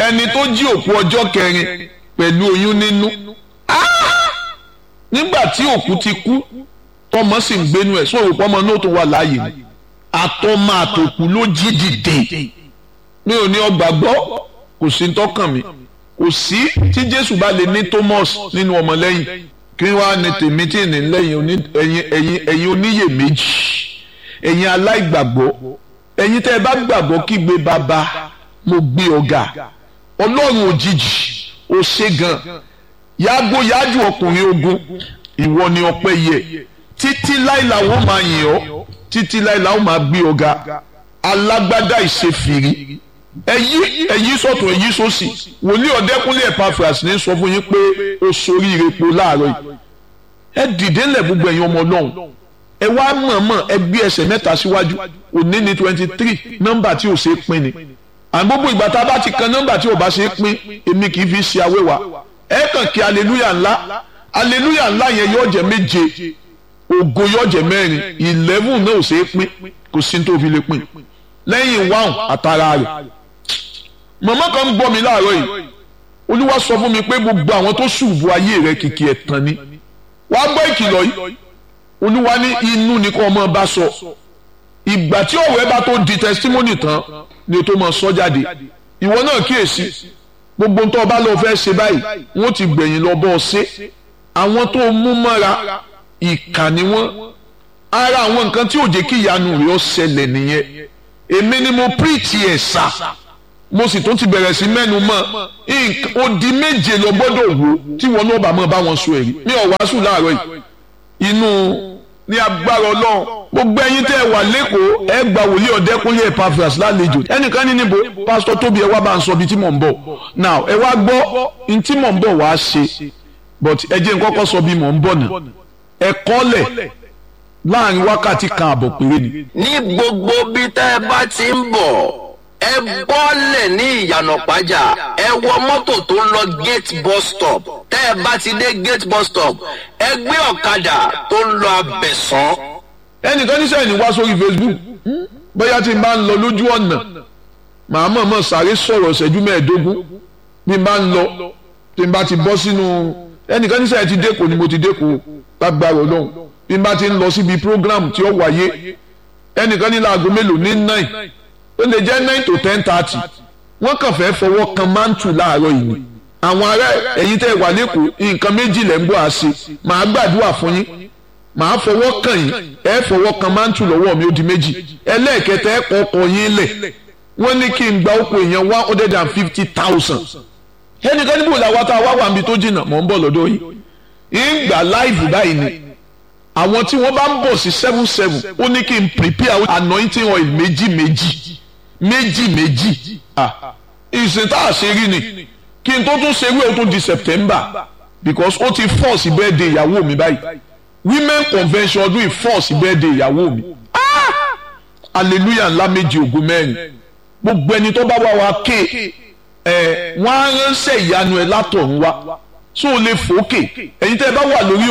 ẹni tó jí òkú ọjọ́ kẹrin pẹ̀lú oyún nínú nígbà tí òkú ti kú tọmọ sì ń gbénu ẹ̀ sóòrò pọ́mọ náà tó wà láàyè ni àtọmọ àtòkù ló jí dìde mi ò ní ọgbà gbọ́ kò sí tọkàn mi kò sí tí Jésù bá lè ní Thomas nínú ọmọlẹ́yìn kí wàá ní tèmi tí ní lẹ́yìn ẹ̀yin ẹ̀yin oníyèméjì ẹ̀yin aláìgbàgbọ́ ẹ̀yin tẹ́ ẹ bá gbàgbọ́ kígbe bàbá mo gbé ọ̀gá ọlọ́run òjijì ó ṣe gan yàgò yájú ọkùnrin ogun ìwọ ni ọpẹ́ yẹ títí láìla ó máa yìn ọ́ títí láìla ó máa gbé ọ̀gá alágbádá ìṣèfìrí ẹyí ẹyí sọ̀tún ẹyí sósì wòlíì ọ̀dẹ́kúnlé Epaphras ní sọ fún yín pé ó sorí irepo láàárọ̀ yìí ẹ dìde ńlẹ̀ gbogbo ẹ̀yin ọmọ ọlọ́run ẹ wá mọ̀ọ́mọ̀ ẹ gbé ẹsẹ̀ mẹ́ta síwájú òní ní twenty three nọ́mbà tí ò ṣe é pín ni àmọ́ gbogbo ìgbà tá a bá ti kan nọ́mbà tí ò bá ṣe é pín èmi kì í fi ṣe awéwà ẹ kàn kí aleluya ńlá aleluya ńlá yẹn yóò jẹ méje ògo yóò jẹ mẹ́rin eleven náà ò ṣe é pín kò sí ní tó fi lè pín lẹ́yìn wáhùn àtàrà rẹ̀ màmá kan ń gbọ́ mi láàárọ̀ yìí olúwa sọ fún mi pé gbogbo àwọn tó ṣùbù ayé rẹ̀ kìkì ẹ̀tàn ni wàá gbọ́ ìkìlọ̀ yìí olúwa ní inú ni kò mọ bá sọ ìgbà tí ọ̀rọ̀ ẹ bá tó di testimony tán ni o tó mọ sọ jáde ìwọ náà kíyèsí gbogbo tó o bá lọ fẹ́ ṣe báyìí wọ́n ti gbẹ̀yìn lọ bọ́ ọ ṣe àwọn tó mú mọ́ra ìkà ni wọ́n ara àwọn nǹkan tí ò jẹ́ kí ìyanu rẹ̀ ó ṣẹlẹ̀ nìyẹn èmi ni mo preach ẹ̀ sà mo sì tún ti bẹ̀rẹ̀ sí mẹ́nu mọ́ odi méje lọ gbọ́dọ̀ wò tí wọn náà bá mọ́ bá wọn sọ èrí mi ò wàásù láàárọ̀ yìí inú ní agbára ọlọ́run gbogbo ẹ̀yin tẹ́ ẹ wà lẹ́kọ̀ọ́ ẹ gba wòlíì ọ̀dẹ́kúnlé Epaphras lálejò ẹnìkan ní níbo pásítọ̀ tóbi ẹ wá bá ń sọ ibi tí mò ń bọ̀ now ẹ wá gbọ́ ní tí mò ń bọ̀ wá ṣe but ẹ jẹ́ n kọ́kọ́ sọ bí mò ń bọ̀ náà ẹ kọ́lẹ̀ láàrin wákàtí kan àbọ̀ péré ni. ní gbogbo bí tẹ́ ẹ bá ti ń bọ̀ ẹ bọ́lẹ̀ ní ìyànà pàjá ẹ wọ mọ́tò tó ń lọ gate bus stop tẹ́ ẹ bá ti dé gate bus stop ẹ gbé ọ̀kadà tó ń lọ abẹ̀sán. ẹnìkan ní sẹ́yìn wá sórí Facebook bóyá tí n bá ń lọ lójú ọ̀nà màá mọ̀ mọ̀ sáré sọ̀rọ̀ ṣẹ́jú mẹ́ẹ̀ẹ́dógún bí n bá ń lọ tí n bá ti bọ́ sínú ẹnìkan ní sẹ́yìn ti dẹ́kun ni mo ti dẹ́kun lágbára ọlọ́run bí n bá ti ń lọ síbi program tí ó wáyé ẹnìkan ní láago mélòó ní nine ó lè jẹ́ nine to ten thirty wọ́n kàn fẹ́ fọwọ́ kan mántù láàárọ̀ yìí ni àwọn ará ẹ̀yin tẹ́ wà lẹ́kọ̀ọ́ nǹkan méjì lẹ́ ń bọ̀ àṣẹ màá gbàdúrà fún yín màá fọwọ́ kàn yín ẹ fọwọ́ kan mántù lọ́wọ́ mi ó di méjì ẹlẹ́ẹ̀kẹta ẹ kọ́ ọkọ̀ yín lẹ̀ wọ́n ní kí n gba oko èèyàn one hundred and fifty thousand ẹnìkan níbo làwọn tá a wá wà níbi tó jìnnà mọ̀ ń bọ̀ lọ́dọ̀ yìí ń gbà láìfù báyìí ni àwọn tí wọ́n bá ń bọ̀ sí seven seven ó ní kí n prepare anointing oil méjì méjì méjì méjì ìsìn tá a ṣe rí ni kí n tó tún ṣe wí o tún di September because ó ti force birthday ìyàwó mi báyìí women convention ọdún yìí force birthday ìyàwó mi hallelujah ńlá méjì ògo mẹ́rin gbogbo ẹni tó bá wá wa ké ẹ wọ́n á ránṣẹ́ ìyanu ẹ látọ̀run wá so o lè fòókè ẹ̀yin tẹ́ ẹ bá wà lórí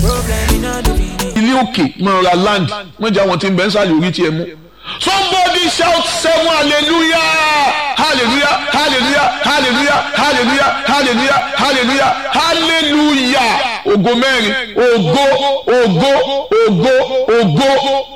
ilé òkè mọ̀ ra land wọ́n jẹ́ àwọn tí ń bẹ́ ń sàlẹ̀ orí tiẹ̀ mú. somebody shout seven hallelujah hallelujah hallelujah hallelujah hallelujah hallelujah hallelujah hallelujah ògo mẹ́rin ògo ògo ògo ògo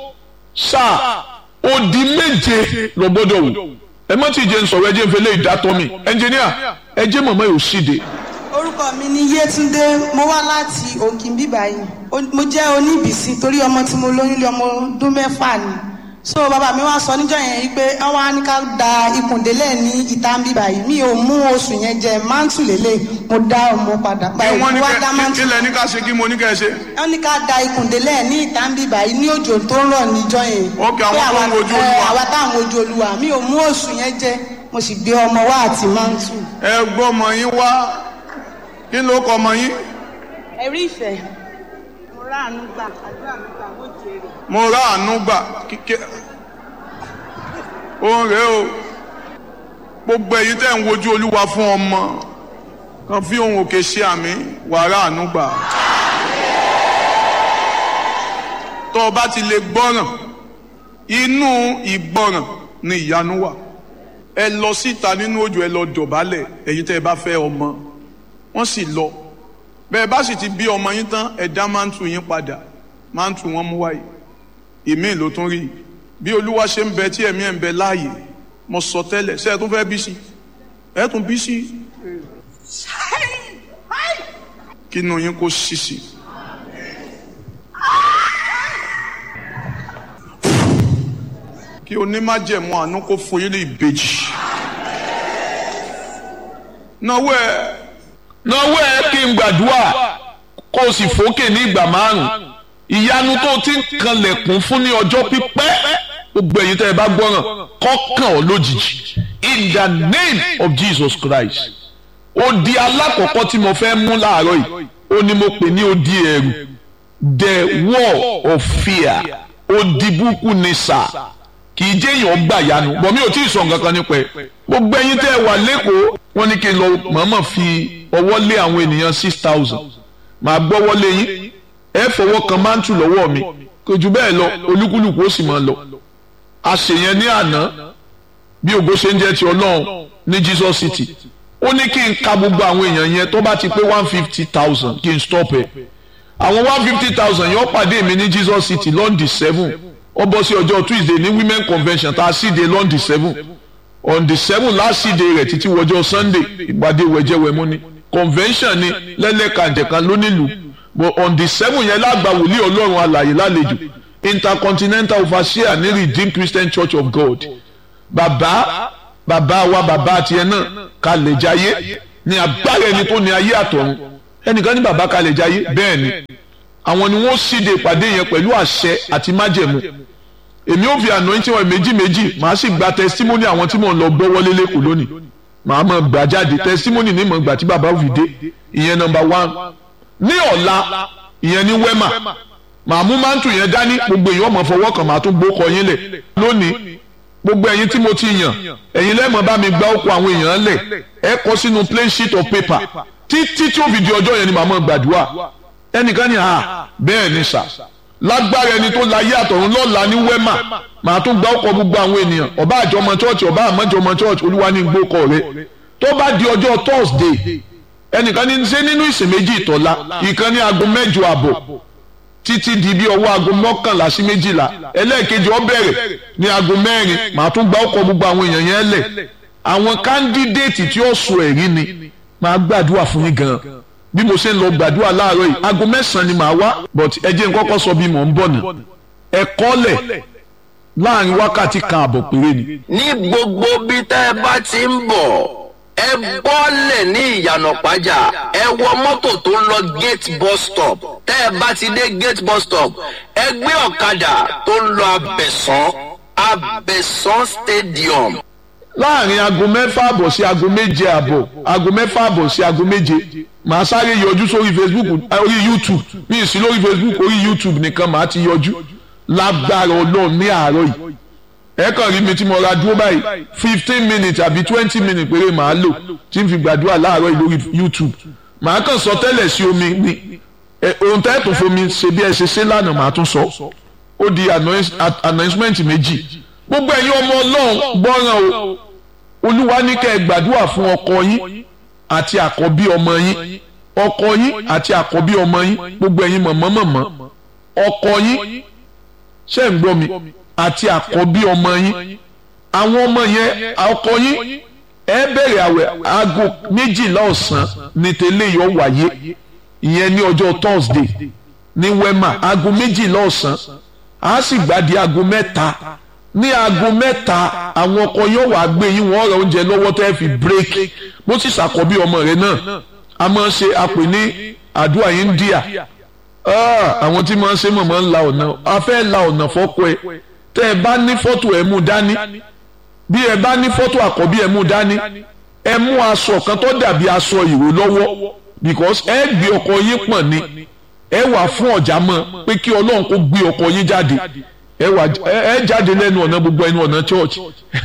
sáà odi méje lọ gbọ́dọ̀ wò ẹ mọ́ tí ì jẹ́ ń sọ̀rọ̀ ẹ jẹ́ ń fẹ́ lé ìdátọ́ mi ẹnjìníà ẹ jẹ́ mọ̀mọ́ yóò ṣíde orúkọ mi ni Yétúndé mo wá láti Òkìnbí báyìí mo jẹ́ oníbìsí torí ọmọ tí mo lóyún lé ọmọ ọdún mẹ́fà ni so bàbá mi wá sọ níjọ́ yẹn pé wọ́n á ní ká da ikùndélẹ̀ ní ìta ń bí báyìí mi ò mú oṣù yẹn jẹ mántù lélẹ̀ mo dá ọmọ padà báyìí mo wá dá mántù. kílẹ̀ ní ká ṣe kí mo ní ká ẹ ṣe. wọ́n ní ká da ikùndélẹ̀ ní ìta ń bí báyìí ní òjò tó ń rọ̀ níjọ́ yẹn. ok àwọn tó ń wojú olúwa. àwa táwọn wojú olúwa mi ò mú oṣù yẹn jẹ mo sì gbé ọmọ wá àti mántù. ẹ gbọ́ ọmọ yín wá kí ló kọ ọmọ yín. ẹ̀rí ìfẹ́ mo rà àánú gbà àdúrà mi gbà mo jèrè. mo rà àánú gbà kíkẹ́ òun rèé o gbogbo ẹ̀yin tẹ́ ń wojú olúwa fún ọmọ kan fi ohun òkè ṣe àmì wàrà àánú gbà. tó o bá ti lè gbọ́ràn inú ìgbọ́ràn ni ìyanu wà ẹ lọ síta nínú òjò ẹ lọ dọ̀bálẹ̀ èyí tẹ́ ẹ bá fẹ́ ọmọ wọ́n sì lọ bẹ́ẹ̀ bá sì ti bí ọmọ yín tán ẹ dá máńtù yín padà máńtù wọn mú wáyé ìmíì ló tún rí bí olúwa ṣe ń bẹ tí ẹ̀mí ẹ̀ ń bẹ láàyè mo sọ tẹ́lẹ̀ ṣé ẹ tún fẹ́ bí sí ẹ tún bí sí kí inú yín kó ṣí sí. kí onímájẹ̀mú àánú kó fún yín ní ìbejì. náwó ẹ náwó ẹ kí n gbàdúrà kó o sì fòkè ní ìgbà márùn ìyanu tó ti ń kanlẹ̀kùn fún ní ọjọ́ pípẹ́ gbogbo ẹ̀yin tẹ́ ẹ bá gbọ́ràn kọ́kàn ọ́ lójijì in the name of Jesus Christ odi alákọ̀ọ́kọ́ tí mo fẹ́ mú láàárọ̀ yìí ó ní mo pè ní odi ẹ̀rù the war of fear odi búkú ni sà kì í jẹ́ èèyàn gbà yanu bọ̀ mi ò tí ì sọ nǹkan kan nípa ẹ̀ gbogbo ẹ̀yin tẹ́ ẹ wà lẹ́kọ̀ọ́ wọ́n ní kí n lọ mọ̀ọ́mọ̀ fi ọwọ́ lé àwọn ènìyàn six thousand màá gbọ́wọ́ lé yín ẹ fọwọ́ kan máńtù lọ́wọ́ mi kò jù bẹ́ẹ̀ lọ olúkúlùkù ó sì máa lọ àṣeyẹn ní àná bí ògo ṣe ń jẹ́ ti ọlọ́run ní Jesus City ó ní kí n ka gbogbo àwọn èèyàn yẹn tó bá ti pé one fifty thousand kí n stop ẹ̀ àwọn one fifty thousand yóò pàdé mi ní Jesus City lọ́ndì seven ó bọ́ sí ọjọ́ Tuesday ní women convention tá a sì dé lọ́ndì seven on the seven last day rẹ̀ títí wọjọ́ Sunday ìpàdé wẹ̀jẹ̀wẹ̀mú ni convention ni lẹ́lẹ́kàjẹ̀kan lónílùú but on the seven yẹn lágbà wòlíì ọlọ́run alàyè lálejò intercontinental overseer ní redeemed christian church of god bàbá bàbá wa bàbá tiẹ̀ náà kalẹ̀ jayé ní agbára ẹni tó ní ayé àtọ̀run ẹnìkan ní bàbá kalẹ̀ jayé bẹ́ẹ̀ ni àwọn ni wọ́n síde ìpàdé yẹn pẹ̀lú àṣẹ àti májẹ̀mú èmi ò fi anointing wọn méjì méjì màá sì gba testimony àwọn tí mò ń lọ gbọ́ wọlé lẹ́kọ̀ọ́ lónìí màá mọ̀ gbà jáde testimony ní mọ̀ gbà tí bàbá fi dé ìyẹn number one ní ọ̀la ìyẹn ní wema màá mú mántù yẹn dání gbogbo èèyàn ọmọ fọwọ́ kan màá tún gbókọ yín lẹ̀ lónìí gbogbo ẹ̀yin tí mo ti yàn ẹ̀yin lẹ́mọ̀ bá mi gbá òkú àwọn èèyàn lẹ̀ ẹ kọ sínú plain sheet of paper títí tí ó fi di ọjọ́ yẹn ni màá mọ̀ gbàdúrà ẹnìkan ní à bẹ́ẹ̀ ni sà lágbára ẹni tó láyé àtọ̀run lọ́la ní wema màá tún gbá òkú gbogbo àwọn ènìyàn ọba àjọmọ church ọba àmọ́jọmọ church olúwa ní gbókọ rẹ tó bá di ọjọ́ thursday ẹnìkan ní ṣe nínú ìsìn méjì ìtọ́lá ìkan ní aago mẹ́jọ àbọ̀ títí di bí ọwọ́ aago mọ́kànlá sí méjìlá ẹlẹ́ẹ̀kejì ó bẹ̀rẹ̀ ní aago mẹ́rin màá tún gba ọkọ̀ gbogbo àwọn èèyàn yẹn lẹ̀ àwọn kándídéètì tí ó sọ ẹ̀rí ni màá gbàdúrà fún yín gan bí mo ṣe ń lọ gbàdúrà láàárọ̀ yìí aago mẹ́sàn-án ni màá wá but ẹ jẹ́ n kọ́kọ́ sọ bí mò ń bọ̀ nà ẹ kọ́lẹ̀ láàrin wákàtí kan àbọ̀ péré ni. ní gbogbo bí tẹ́ ẹ bá ti ń bọ̀ ẹ bọ́lẹ̀ ní ìyànà pàjá ẹ wọ mọ́tò tó ń lọ gate bus stop tẹ́ ẹ bá ti dé gate bus stop ẹ gbé ọ̀kadà tó ń lọ abẹ̀sán abẹ̀sán stadium. láàrin aago mẹ́fà àbọ̀ sí aago méje àbọ̀ aago mẹ́fà àbọ̀ sí aago méje màá sáré yọjú sórí facebook orí youtube mi ì sí lórí facebook orí youtube nìkan màá ti yọjú lágbára ọlọ́run ní àárọ̀ yìí ẹ kàn rí mi tí mo ra dúró báyìí fifteen minutes àbí twenty minutes péré màá lò tí n fi gbàdúrà láàárọ̀ yìí lórí youtube màá kàn sọ tẹ́lẹ̀ sí omi ni ohun tẹ́ tó fomi ṣe bí ẹ ṣe ṣe lánàá màá tún sọ ó di announcement méjì gbogbo ẹ̀yin ọmọ ọlọ́run gbọ́ràn o olúwa ní kẹ́ ẹ gbàdúrà fún ọkọ yín àti àkọ́bí ọmọ yín ọkọ yín àti àkọ́bí ọmọ yín gbogbo ẹ̀yin mọ̀mọ́ mọ̀mọ́ ọkọ yín ṣé ń gbọ́ mi àti àkọ́bí ọmọ yín àwọn ọmọ yẹn ọkọ yín ẹ bẹ̀rẹ̀ àwẹ̀ aago méjìlá ọ̀sán ní tẹ́lẹ̀ yọ wáyé ìyẹn ní ọjọ́ Thursday ní wema aago méjìlá ọ̀sán a sì gbàdí aago mẹ́ta ní aago mẹ́ta àwọn ọkọ yóò wá gbé yín wọ́n ra oúnjẹ lọ́wọ́ tẹ́ fi break bó sì ṣàkọ́bí ọmọ rẹ̀ náà a máa ṣe àpè ní àdúrà India àwọn tí máa ń ṣe mọ̀mọ́ ń la ọ̀nà a fẹ́ la ọ̀nà fọ́kọ ẹ tẹ́ ẹ bá ní fọ́tò ẹ mú dání bí ẹ bá ní fọ́tò àkọ́bí ẹ mú dání ẹ mú aṣọ kan tó dàbí aṣọ ìró lọ́wọ́ because ẹ gbé ọkọ yín pọ̀n ni ẹ wà fún ọ̀já mọ́ pé kí ọlọ́run kó gbé ọkọ yín jáde ẹ wà ẹ jáde lẹ́nu ọ̀nà gbogbo ẹnu ọ̀nà church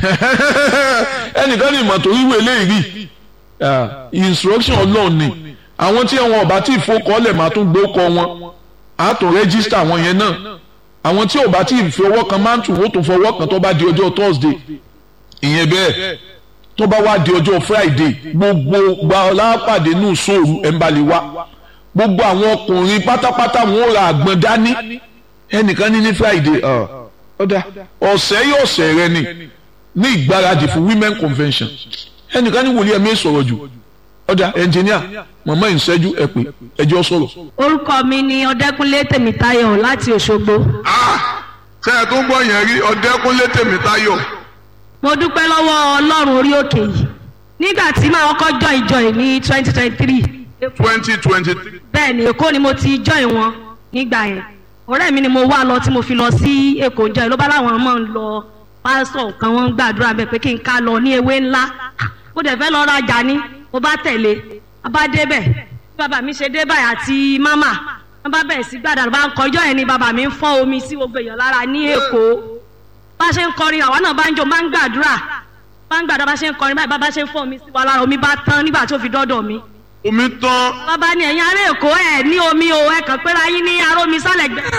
ẹnìkan ní ìmọ̀ tó wíwé eléyìí rí instruction ọlọ́run ni àwọn tí wọn ọba tí ìfowókọ́lẹ̀ máa tún gbé ọkọ wọn á tó rẹ́gísítà wọn yẹn náà àwọn tí ọba tí ìfi ọwọ́ kan máa ń tù wọ́n tó fọwọ́ kan tó bá di ọjọ́ Thursday ìyẹn bẹ́ẹ̀ tó bá wá di ọjọ́ friday gbogbo gba ọlápàdé nù sóòrù ẹ̀ ń balẹ̀ wá gbogbo àwọn ọkùnrin pátápátá wọn ò ra àgbọn dání ẹnìkan ní ní friday ọ̀dà ọ̀sẹ̀ yóò ọ̀sẹ̀ rẹ ni ní ìgbáradì fún women convention ẹnìkan ní wòlíẹ̀ mi sọ̀rọ̀ jù ọ̀dà ẹnjìníà màmá ìṣẹ́jú ẹ pé ẹjọ́ sọ̀rọ̀. orúkọ mi ni ọdẹkùnlé tèmítáyọ̀ láti òṣogbo. ṣé ẹ tó ń gbọ́ yẹn rí ọdẹkùnlé tèmítáyọ̀. mo dúpẹ́ lọ́wọ́ ọlọ́run orí òkè yìí nígbà tí màá kọ́kọ́ join join ní twenty twenty three. twenty twenty three. bẹ́ẹ̀ ni èkó ni mo ti join wọn nígbà yẹn ọ̀rẹ́ mi ni mo wá lọ tí mo fi lọ sí èkó join ló bá láwọn máa ń lọ pásítọ̀ kan wọ́n ń gbàdúrà bẹ́ẹ̀ pé kí n ká lọ ní ewé ńlá mo dẹ̀ fẹ́ lọ rajà ní mo bá tẹ̀lé a bá débẹ̀ bí bàbá mi ṣe dé báyìí àti mámà wọ́n bá bẹ̀rẹ̀ sí gbàdúrà bá ń kọjọ́ yẹn ni bàbá mi ń fọ́ omi sí gbogbo èèyàn lára ní èkó bá ṣe ń kọrin àwa náà bá ń jó bá ń gbàdúrà bá ń gbàdúrà bá ṣe ń kọrin báyìí bàbá ṣe ń fọ́ omi sí wa lára omi bá tán nígbà tó fi dọ́dọ̀ mi. omi tán. bàbá ni ẹ̀yin ará èkó ẹ̀ ní omi o ẹ̀ kàn péra yín ní aró mi sálẹ̀ gbẹ.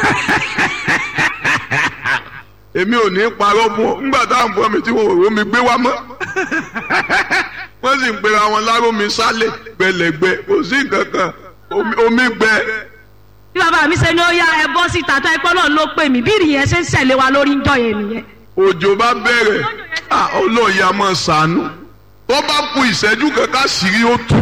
èmi ò ní parọ́ fún ọ nígbà táwọn fún mi tí wọn ò rómi gbé wá mọ́ wọ́n sì ń pera wọn lárómi sálẹ̀ gbẹlẹ̀gbẹ kò sí nǹkan kan omi gbẹ. bí bàbá mi ṣe ní ó yá ẹ bọ́ síta tó ẹ pọ́ náà ló pè mí bí ìrìyẹn ṣe ń ṣẹ̀lẹ̀ wa lórí ń jọ yẹn nìyẹn. òjò bá bẹ̀rẹ̀ olóòyà máa ṣàánú tó bá ku ìṣẹ́jú kankan sírí ó tù.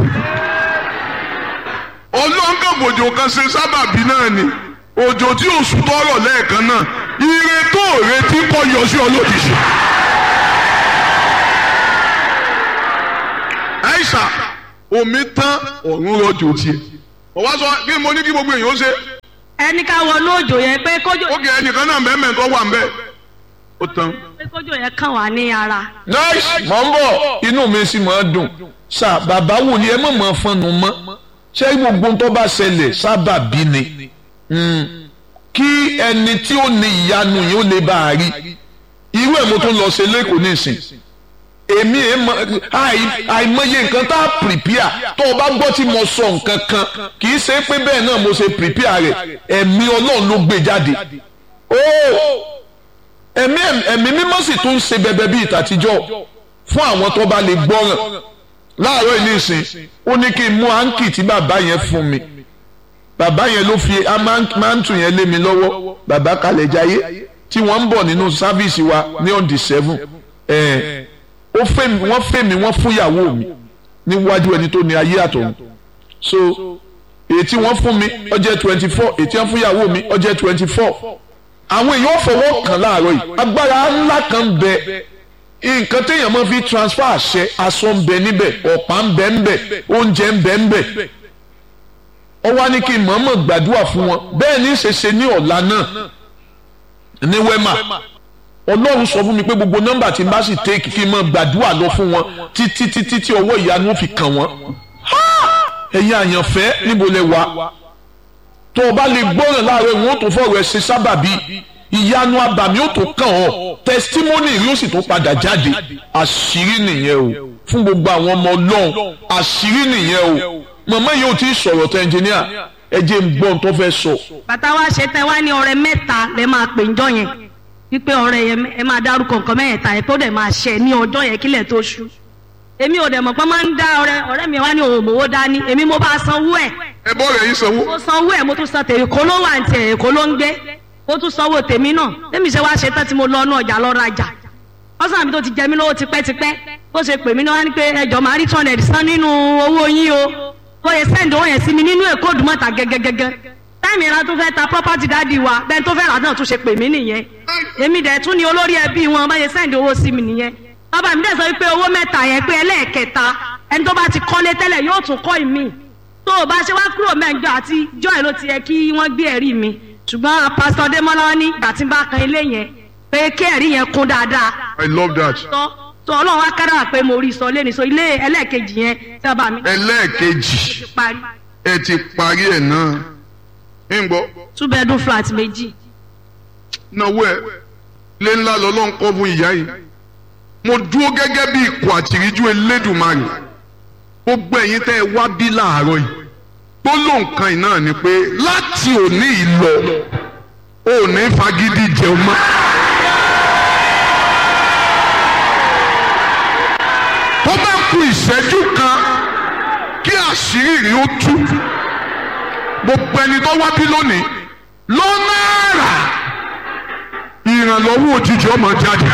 olóńgàbòjò kan ṣe sábàbí náà ni òjò tí oṣù tọrọ lẹ́ẹ̀kan náà ire tó retí kọ yọ sí ọ lójijì. àìsà omi tán ọ̀run rọjò tiẹ̀ ọ̀wá sọ kí mo ní kí gbogbo èèyàn ó ṣe. ẹni ká wọnú òjò yẹn pé kójò. ó kì í ẹnìkan náà mẹ́mẹ́ tó wà ń bẹ́ẹ̀ ó tán. pé kójò yẹn kàn wá ní ara. nice mọ̀ ń bọ̀ inú mi sì máa dùn sà bàbá wòlíì ẹ mọ̀ mọ́ fọ́nù mọ́ ṣé gbogbo tó bá ṣẹlẹ̀ sábà bí ni kí ẹni tí ó ní ìyanu yìí ó lè bá a rí irú ẹ̀ mo tún lọ ṣe lẹ́kọ̀ọ́ nísìn èmi ẹ̀ mọ àìmọye nǹkan tá a prepare tó o bá gbọ́ tí mo sọ nǹkan kan kì í ṣe pé bẹ́ẹ̀ náà mo ṣe prepare rẹ̀ ẹ̀mí ọlọ́run ló gbé jáde ẹ̀mí ẹ̀mí mímọ́ sì tún ń ṣe bẹbẹ bíi ìtàtijọ́ fún àwọn tó bá lè gbọ́ràn láàárọ̀ yìí nísìn ó ní kí n mú áńkì tí bàbá yẹn fún mi bàbá yẹn ló fi máńtù yẹn lé mi lọ́wọ́ bàbá kalẹ̀ jayé tí wọ́n ń bọ̀ nínú sáfíìsì wa ní on the seven ẹ̀ ó fẹ́ mi wọ́n fẹ́ mi wọ́n fún ìyàwó mi níwájú ẹni tó ní ayé àtọ̀run so èyí tí wọ́n fún mi ó jẹ́ twenty four èyí tí wọ́n fún ìyàwó mi ó jẹ́ twenty four àwọn èèyàn fọwọ́ kàn láàárọ̀ yìí agbára ńlá kan ń bẹ nǹkan téèyàn máa fi transfer àṣẹ aṣọ ń bẹ níbẹ̀ ọ̀pá ń bẹ ń bẹ oúnjẹ ń bẹ ń bẹ ó wá ní kí n mọ̀ọ́mọ̀ gbàdúrà fún wọn bẹ́ẹ̀ ní ṣẹṣẹ ní ọ̀la náà ní wẹ́mà ọlọ́run sọ fún mi pé gbogbo nọ́mbà tí n bá sì take kí n mọ̀ gbàdúrà lọ fún wọn títí títí tí ọwọ́ ìyanu fi kàn wọ́n ẹ̀yin àyànfẹ́ níbo lẹ wà tó o bá lè gbọ́ràn láàárọ̀ ìwọ̀n tó fọ̀rọ̀ ẹ̀ ṣe sábàbí ìyanu abàmì ó tó kàn ọ́ testimony rí ó sì tó padà jáde àṣírí nìyẹn o fún gbogbo àwọn ọmọ ọlọ́run àṣírí nìyẹn o màmá yìí ò tí ì sọ̀rọ̀ tẹ ẹnjìníà ẹ jẹ́ ń gbọ́ ohun tó fẹ́ sọ. bàtà wa ṣe tẹ wá ní ọrẹ mẹ́ta lẹ máa pè ńjọ́ yẹn wípé ọrẹ yẹn ẹ máa dárúkọ nǹkan mẹ́ẹ̀ta yẹn tó dẹ̀ máa ṣẹ ní ọjọ́ yẹn kílẹ̀ tó ṣú èmi ò dẹ̀ mọ̀ pé máa ń dá ọrẹ ọ̀rẹ́ mi wá ní òun òmòwò dání èmi mo bá sanwó ẹ̀ ẹ bọ́ rẹ̀ yín sanwó. mo sanwó ẹ̀ mo tún san tèmi kó ló wà ní tiẹ̀ èkó ló ń gbé mo tún sanwó tèmi náà tèmi ṣe wá ṣe tán tí mo lọ inú ọjà lọ rajà ọsàn mi tó ti jẹ mí lówó tipẹ́tipẹ́ bó ṣe pè mí náà wá ní pé ẹjọ́ máa rí two hundred san nínú owó yín o bó yẹ sẹ́ǹdì owó yẹn sí mi nínú èkó òdùmọ̀ta gẹ́gẹ́gẹ́gẹ́ táìmì ìran tó fẹ́ ta property dáàdi wa bẹ́ẹ̀ tó fẹ́ rà náà tún ṣe pè mí nìyẹn èmi dẹ̀ tún ni olórí ẹbí wọn bá yẹ sẹ́ǹdì owó sí mi nìyẹn bàbá mi dẹ̀ sọ pé owó mẹ́ta yẹn pé ẹlẹ́ẹ̀kẹta ẹni tó bá ti kọ́lé tẹ́lẹ̀ yóò tún kọ́ ìmí tó o bá ṣe wá kúrò mẹ́jọ àti joy ló ti yẹ kí wọ́n gbé ẹ̀rí mi ṣùgbọ́n pásítọ̀ Démọ́lá ní ìgbà tí n bá kan ilé yẹn pé kí ẹ̀rí yẹn kún dáadáa I love that. tó tó ọlọ́run wá kára pé mo rí sọ lẹ́nu sọ ilé ẹlẹ́ẹ̀kejì yẹn tí bàbá mi ẹlẹ́ẹ̀kejì ti parí ẹ ti parí ẹ̀ náà ń gbọ́ two bedroom flat méjì náwó ẹ lé ńlá lọ́lọ́run kọ́ fún ìyá yìí mo dúró gẹ́gẹ́ bí ikọ̀ àtìríjú elédùnmarè gbogbo ẹ̀yin tẹ́ ẹ wá bí láàárọ̀ yìí tó ló nǹkan yìí náà ni pé láti òní yìí lọ ò ní fagídí jẹun mọ́. tó ìṣẹ́jú kan kí àṣírí rí ó tú gbogbo ẹni tó wá bí lónìí lọ́nà àrà ìrànlọ́wọ́ òjijì ọmọ jáde.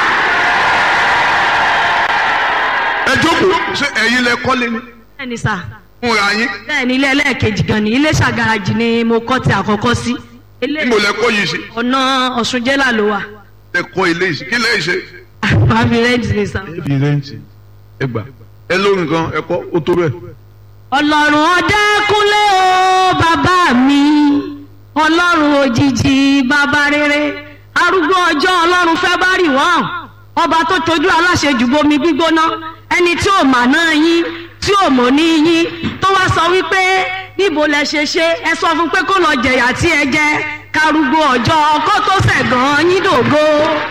ẹ jókòó ṣé ẹ̀yin lẹ kọ́lé ni bẹ́ẹ̀ni sà fúnra yín bẹ́ẹ̀ni ilé ẹlẹ́ẹ̀kejì gan ni ilé ṣàgàràjì ni mo kọ́ ti àkọ́kọ́ sí ilé níbo lẹ kọ́ yìí sí ọ̀nà ọ̀ṣunjẹ́là ló wà lẹ kọ́ ilé yìí sí kí lẹ ṣe. àbí rẹ́ǹtì ni sà. ẹbí rẹ́ǹtì ẹ gbà ẹ lórí nǹkan ẹ kọ́ ó tó bẹ́ẹ̀. ọlọ́run ọ̀dẹ́kúnlé o bàbá mi ọlọ́run òjijì bàbá rere arúgbó ọjọ́ ọlọ́run fẹ́ bá rì wọ́n ọba tó tojú aláṣejù bomi gbígbóná ẹni tí ò mà náà yín tí ò mọ̀ ní yín tó wá sọ wípé níbo lẹ ṣe ṣe ẹ sọ fún pé kó lọ jẹ̀yà tí ẹ jẹ karùgbó ọjọ́ ọkọ tó ṣẹ̀gàn yín dògo.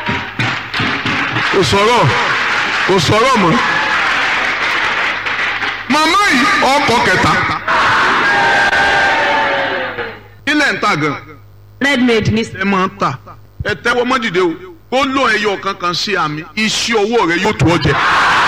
kò sọ̀rọ̀ kò sọ̀rọ̀ mọ́ màmá yìí ọkọ̀ kẹta ilẹ̀ ń ta gan redmade ní ẹ máa ń tà ẹ tẹ́wọ́ mọ́ dìde o ó lọ ẹyọ kankan sí àmì iṣẹ́ owó rẹ yóò tó ọ jẹ.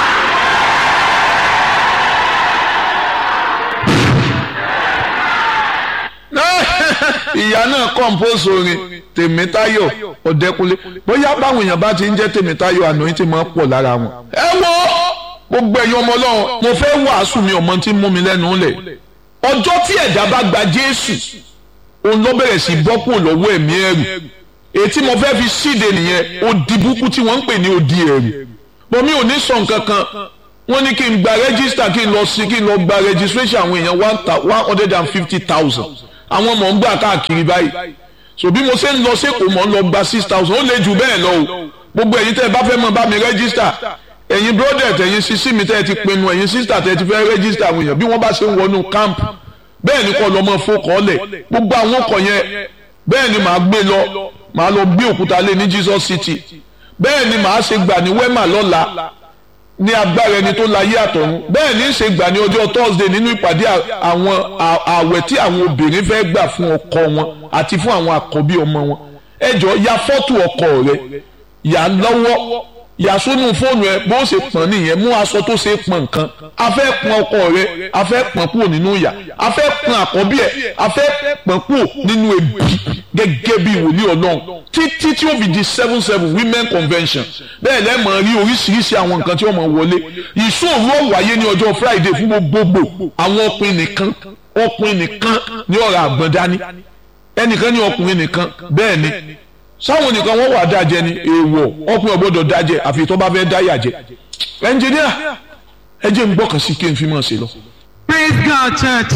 ìyá náà compose orin tèmítáyọ̀ ọ̀dẹ́kunlé bóyá báwọn èèyàn bá ti ń jẹ́ tèmítáyọ̀ àná yín ti máa ń pọ̀ lára wọn. ẹ wo gbogbo ẹ̀yin ọmọ ọlọ́run mo fẹ́ wàásù mi ọmọ tí ń mú mi lẹ́nu lẹ̀ ọjọ́ tí ẹ̀dá bá gba jésù òun ló bẹ̀rẹ̀ sí bọ́ kúrò lọ́wọ́ ẹ̀mí ẹ̀rù èyí tí mo fẹ́ fi ṣíde nìyẹn odi búkú tí wọ́n ń pè ní odi ẹ̀rù bọ́mí ò ní sọ nǹkan kan wọ́n ní kí n gba rẹ́gísítà kí n lọ sí kí n lọ gba registration àwọn èèyàn one hundred and fifty thousand àwọn ọmọ ń gbà káàkiri báyìí so bí mo ṣe ń lọ sẹ́kọ̀ọ́ mọ̀ ń lọ gba six thousand ó lè jù bẹ́ẹ̀ lọ o gbogbo ẹ̀yin tẹ́ ẹ bá fẹ́ mọ̀ bá mi rẹ́gísítà ẹ̀yin brodet ẹ̀yin sisi mi tẹ́ ẹ ti pinnu ẹ̀yin sista tẹ́ ẹ ti fẹ́ rẹ́gísítà àwọn èèyàn bí wọ́n bá ṣe ń wọnú camp bẹ́ẹ̀ ni kọ́ lọ́mọ fọkànlẹ̀ gbogbo àwọn ọkọ̀ yẹn bẹ́ẹ̀ ni màá gbé lọ màá lọ gbé òkúta lé ní Jesus City bẹ́ẹ̀ ni màá ṣe gbà ní wema lọ́la ní agbára ẹni tó láyé àtọ̀run bẹ́ẹ̀ ní ṣe gbà ní ọjọ́ Thursday nínú ìpàdé àwọn ààwẹ̀ tí àwọn obìnrin fẹ́ gbà fún ọkọ wọn àti fún àwọn àkọ́bí ọmọ wọn ẹ jọ ya fọ́tò ọkọ rẹ yà lọ́wọ́ yà sónú fóònù ẹ bó ṣe pọ̀n nìyẹn mú aṣọ tó ṣe pọ̀n nǹkan a fẹ́ pọ̀n ọkọ rẹ a fẹ́ pọ̀n kúrò nínú ìyà a fẹ́ pọ̀n àkọ́bí ẹ a fẹ́ pọ̀n kúrò nínú ebi gẹ́gẹ́ bí wòlíì ọlọ́run títí tí ó fi di seven seven women convention bẹ́ẹ̀ lẹ́mọ̀ rí oríṣiríṣi àwọn nǹkan tí wọ́n mọ̀ wọlé ìṣòro wáyé ní ọjọ́ friday fún gbogbogbò àwọn ọkùnrin nìkan ọkùnrin nìkan ní ọ̀rọ̀ àgbọ̀n dání ẹnìkan ní ọkùnrin nìkan bẹ́ẹ̀ ni sáwọn nìkan wọ́n wà dájẹ́ ni èèwọ̀ ọkùnrin ọ̀gbọ́dọ̀ dájẹ́ àfi tó bá fẹ́ dáyà jẹ ẹnjìníà ẹ jẹ́ n gbọ́kàn sí kí n fi mọ̀ sí lọ. praise god church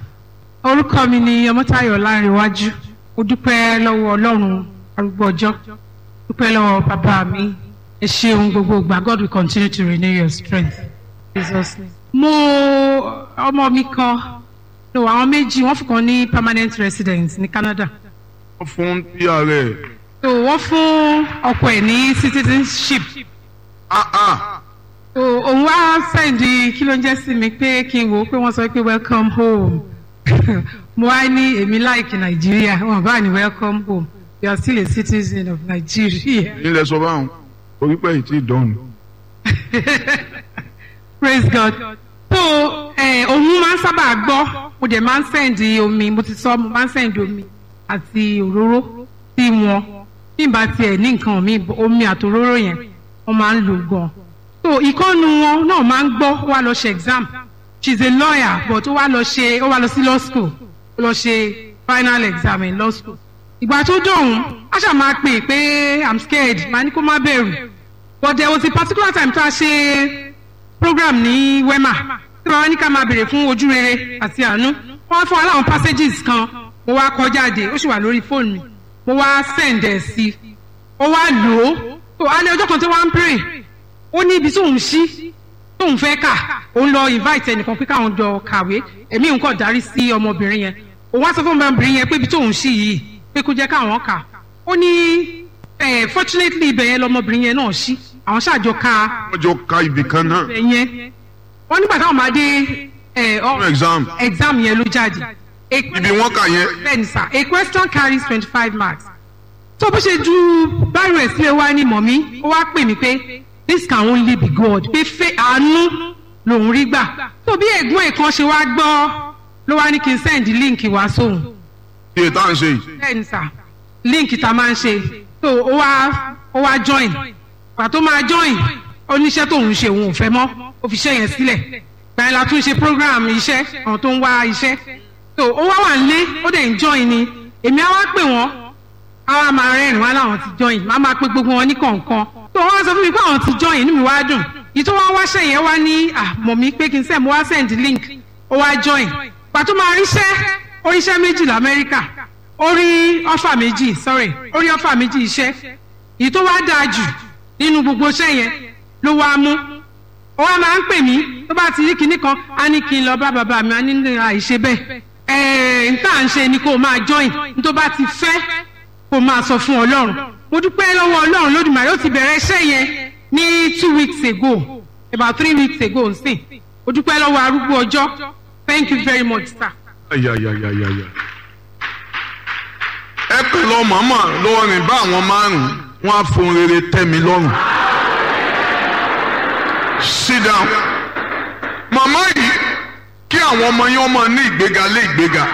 orúkọ mi ni ọmọtayọ lárinwájú mo dúpẹ́ lọ́wọ́ ọlọ́run arúgbó ọjọ́ dúpẹ́ lọ́wọ́ bàbá mi ẹ ṣeun gbogbo ìgbà god will continue to renew your strength jesus name. mo ọmọ mi kan no àwọn méjì wọ́n fún kan ní permanent residence ní canada wọ́n fún pr ẹ̀. so wọ́n fún ọkọ ẹ̀ ní citizenship ah ah so òun wá sẹ́ndì kí ló ń jẹ́ sí mi pé kí n wò ó pé wọ́n sọ pé welcome home mo wá ní èmi láìkì nàìjíríà wọn bá ní welcome home you are still a citizen of nigeria nílẹ̀ sọ báwọn orí pẹ̀ yìí ti dọ̀nù. praise god so eh, òun máa ń sábà gbọ́ mo dẹ̀ máa ń sẹ́ndì omi mo ti sọ mo máa ń sẹ́ndì omi àti òróró sí wọn bí n bá tiẹ̀ ní nǹkan mi omi àtòróró yẹn wọ́n máa ń lò gan so ìkọ́nu wọn náà máa ń gbọ́ ó wá lọ ṣe exam she is a lawyer but ó wá lọ ṣe ó wá lọ sí law school ó lọ ṣe final exam in law school ìgbà tó dọ̀hún a ṣáà máa pè pé i'm scared màá ní kó má bẹ̀rù but there was a particular time tá a ṣe program ní wema tí wọ́n ní ká máa béèrè fún ojú rere àti àánú wọ́n fún wa láwọn passages kan mo wá kọ jáde ó sì wà lórí fóònù mi mo wá send ẹ̀ sí ó wá lò ó tó alẹ́ ọjọ́ kan tó wá ń pray ó ní ibi tóun ṣí tóun fẹ́ kà òun lọ invite ẹnìkan pé káwọn jọ kàwé ẹ̀mí òun kọ̀ darí sí ọmọbìnrin yẹn òun wá sọ fún ọmọbìnrin yẹn pé ibi tóun ṣí yìí pé kó jẹ́ káwọn kà ó ní fortunately ibẹ̀ yẹn lọmọbìnrin yẹn náà ṣí àwọn ṣàjọ ka wọ́n jọ ka ibì kan náà. ibẹ̀ yẹn wọ́n nígbà táwọn máa dé fún exam exam yẹn ló jáde. ibi wọn kà yẹn. bẹ́ẹ̀ni sà a question carries twenty five marks. tó bó ṣe ju báyìí rẹ̀ sílẹ̀ wá ní mọ̀mí ó wá pè mí pé this can only be God pé fẹ́ àánú lòun rí gbà tó bí ẹ̀gbọ́n ẹ̀ kan ṣe wá gbọ́ ló wá ní kí n send link wá sóhun iye tá à ń ṣe yìí bẹ́ẹ̀ni sà link tá a máa ń ṣe tó ó wá ó wá join pàtó máa join oníṣẹ́ tóun ṣe òun ò fẹ́ mọ́ ó fi iṣẹ́ yẹn sílẹ̀ gbàyẹn la tún ṣe program iṣẹ́ àwọn tó ń wá iṣẹ́ tó ó wá wà nílé ó dẹ̀ ń join ni èmi á wá pè wọ́n á wá máa rẹ́rìn wá láwọn ti join má máa pe gbogbo wọn ní kọ̀ọ̀kan tó wọ́n á sọ fún mi pé àwọn ti join inú mi wá dùn yìí tó wá wáṣẹ́ yẹn wá ní àmọ̀ mi pé kí n send mo wá send link ó wá join pàtó máa ríṣẹ́ oríṣẹ́ méjì lamẹ́ríkà orí ọ́fà méjì sorry orí ọ́fà méjì iṣẹ́ èyí tó wá dáa jù nínú gbogbo iṣẹ́ yẹn ló wá mú ó wá máa ń pè mí tó bá ti rí kinní kan á ní kí n lọ bá bàbá mi á ní ní àìṣe bẹ́ẹ̀ ẹ̀ẹ́n n tá à ń ṣe ni kó o máa join n tó bá ti fẹ́ kó o máa sọ fún ọlọ́run mo dúpẹ́ lọ́wọ́ ọlọ́run lódùmarè ó ti bẹ̀rẹ̀ iṣẹ́ yẹn ní two weeks ago about three weeks ago nsìn mo dúpẹ́ lọ́wọ́ arúgbó ọjọ́ thank you very much sir. ayayayayaya. ẹ kàn lọ màmá lọ́wọ́ rìn bá àwọn márùn-ún wọn á fohùn rere tẹ́ mi lọ́rùn. sit down. màmá yìí kí àwọn ọmọ yẹn ọmọ ní ìgbéga lé ìgbéga.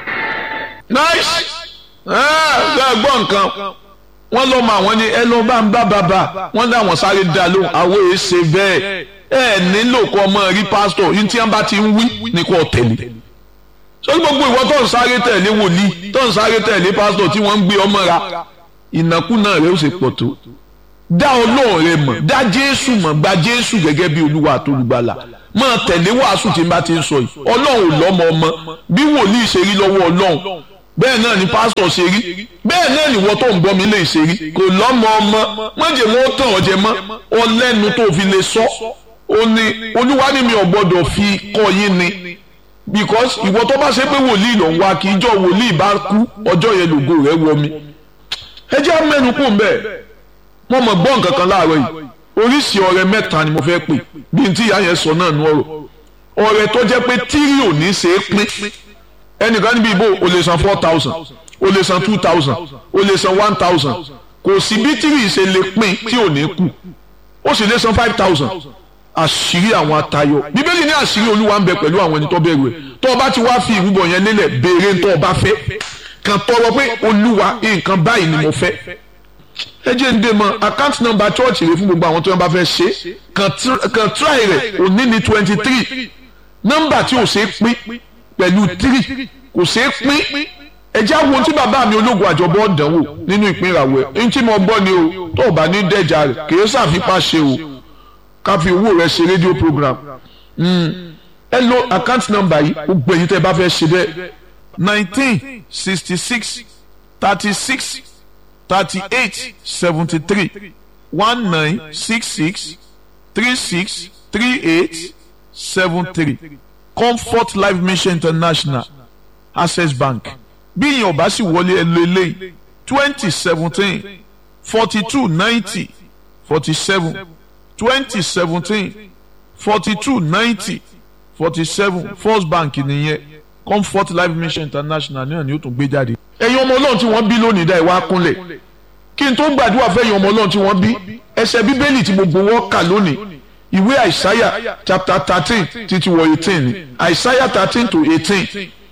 nice. ẹ ẹ gbọ́ nǹkan wọ́n lọ́ mọ àwọn ni ẹ lọ́ bá ń bá bàbá wọ́n dá àwọn sáré dá lóhùn àwọn èyí ṣe bẹ́ẹ̀ ẹ nílò kọ́ ọmọ rí pásítọ̀ yìí tí wọ́n bá ti ń wí ní kò tẹ̀lé sọ́ni gbogbo ìwọ tó ń sáré tẹ̀lé wòlíì tó ń sáré tẹ̀lé pásítọ̀ tí wọ́n ń gbé ọmọ ra ìnákúnà rẹ ó sì pọ̀ tó dá ọlọ́run rẹ mọ̀ dá jésù mọ̀ gba jésù gẹ́gẹ́ bí olúwa àtolùgbàlà máa tẹ̀lé wàásù tí n bá ti ń sọ yìí ọlọ́run ò lọ́mọ ọmọ bí wòlíì ṣe rí lọ́wọ́ ọlọ́run bẹ́ẹ̀ náà ni pásítọ̀ ṣe rí bẹ́ẹ̀ náà ni wọ́n tó ń bọ́ mi lè ṣe rí kò lọ́mọ ọmọ mọ̀jẹ̀ mọ́ tàn ọ̀jẹ̀ mọ́ ọlẹ́nu tó fi lè sọ ó ní olúwa ní mi ò gbọ́dọ̀ fi kọ́ yín ni because ìwọ tó bá ṣe pé wòlíì ló ń wá kí ijọ́ wòlíì bá kú ọjọ́ yẹn lògo rẹ̀ wọ mi ẹ jẹ́ mẹ́nu kù mbẹ́ mo mọ̀ gbọ́ nǹkan kan láàárọ̀ yìí oríṣi ọrẹ mẹ́ta ni mo fẹ́ pè bí n tí ìyá yẹn sọ náà nú ọ̀rọ̀ ọrẹ tó jẹ́ pé tírí ò ní ṣe é pín ẹnìkan níbi ìbò o lè san four thousand o lè san two thousand o lè san one thousand kò sí bí tírí ṣe lè pín tí ò ní kù ó sì lè san five thousand àṣírí àwọn atayọ bíbélì ní àṣírí olúwa ń bẹ pẹ̀lú àwọn ẹni tó bẹ̀rù ẹ̀ tó o bá ti wá fi ìrúbọ yẹn lélẹ̀ béèrè tó o bá fẹ́ kàn tọrọ pé olúwa nǹkan báyìí ni mo fẹ́ ẹ jẹ́ ń dé mọ́ account number church rẹ fún gbogbo àwọn tó yẹn bá fẹ́ ṣe kàn try rẹ̀ òní ní twenty three nọ́mbà tí ò ṣe é pín pẹ̀lú three kò ṣe é pín ẹ jẹ́ àwọn tí bàbá mi ológun àjọbọ̀ dánwò nínú ìpín ìràwọ̀ ẹ̀ ní tí mo gbọ́ ni o tó o bá ní dẹ́jà rẹ̀ kì í ṣàfipá ṣe o ká fi owó rẹ ṣe rédíò program ẹ lo account number yìí gbogbo èyí tẹ́ ẹ bá fẹ́ ṣe bẹ́ẹ̀ nineteen sixty six thirty six thirty eight seventy three one nine six six three six three eight seven three comfort life mission international access bank bí ìyẹn ò bá sì wọlé ẹ lo eléyìí twenty seventeen forty two ninety forty seven twenty seventeen forty two ninety forty seven first bank nìyẹn comfort life mission international náà ni ó tún gbé jáde. ẹ̀yin ọmọ ọlọ́run tí wọ́n bí lónìí dá ìwà kúnlẹ̀ kí n tó gbàdúrà fẹ́yìn ọmọ ọlọ́run tí wọ́n bí ẹsẹ̀ bíbélì tí gbogbo wọn kà lónìí ìwé àìsáyà chapter thirteen títí wọ eighteen ni àìsáyà thirteen to eighteen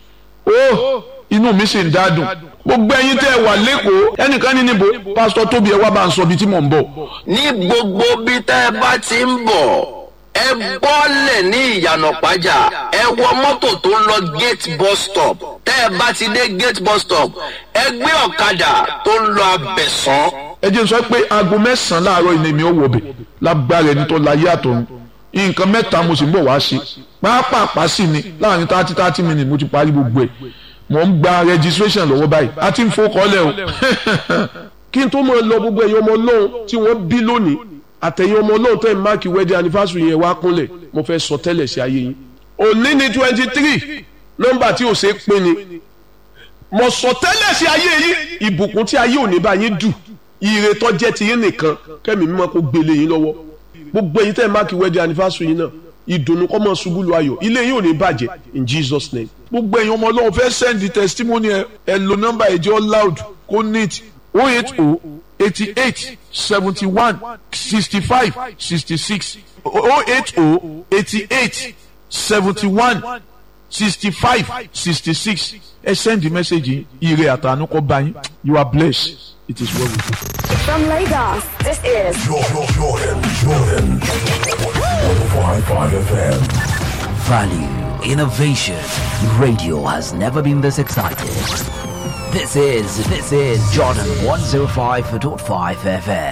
ó inú mi sì ń dádùn gbogbo ẹ̀yin tẹ́ ẹ wà lẹ́kọ̀ọ́ ẹnìkan ní níbo pásítọ̀ tóbi ẹ wá bá ń sọ ibi tí mò ń bọ̀. ní gbogbo bí tẹ́ ẹ bá ti ń bọ̀ ẹ bọ́lẹ̀ ní ìyànà pàjá ẹ wọ mọ́tò tó ń lọ gate bus stop tẹ́ ẹ bá ti dé gate bus stop ẹ gbé ọ̀kadà tó ń lọ abẹ̀sán. ẹ jẹ́ sọ pé aago mẹ́sàn-án láàárọ̀ ilé mi ò wọ̀ bẹ̀ lágbára ẹni tó láyé àtọ̀run nǹkan mẹ́ta mo sì ń bọ̀ wá ṣe pàápàá sí ni láàrin thirty thirty minutes mo ti parí gbogbo ẹ̀ mo ń gba registration lọ́wọ́ báyìí a ti ń fọkànlẹ̀ o kí n tó mọ̀ lọ gbogbo ẹ̀yin ọmọ ọlọ́run tí wọ́n bí lónìí àtẹ̀yìn ọmọ ọlọ́run tẹ̀ ń máàkì wedding anniversary yẹn wá kúnlẹ̀ mo fẹ́ sọ tẹ́lẹ̀ sí ayé yín. òní ni twenty three nọ́mbà tí ò ṣe é pín ni mo sọ tẹ́lẹ̀ sí ayé yín ìbùkún tí ayé òní bá yín dù ire tó jẹ́ ti yín nìkan kẹ́mi mímọ́ kó gbélé yín lọ́wọ́ gbogbo ẹ̀yin tẹ̀ ń máàkì wedding anniversary yín náà ìdùnnú kọ́ mọ́ ṣubú lu ayọ̀ ilé yín ò ní bàjẹ́ in Jesus name. gbogbo ẹ̀yin ọmọ ọlọ́run fẹ́ send the testimony ẹ ẹ lo nọ́mbà ẹ̀jẹ̀ loud kó neat oh eight oh eighty eight seventy one sixty five sixty six oh eight oh eighty eight seventy one sixty five sixty six ẹ send the message yìí ire àtànú kọ́ bá yín you are blessed it is well with you. From Lagos, this is Jordan, Jordan, Jordan. 105.5 FM. Value, innovation. Radio has never been this excited. This is, this is Jordan 105.5 FM.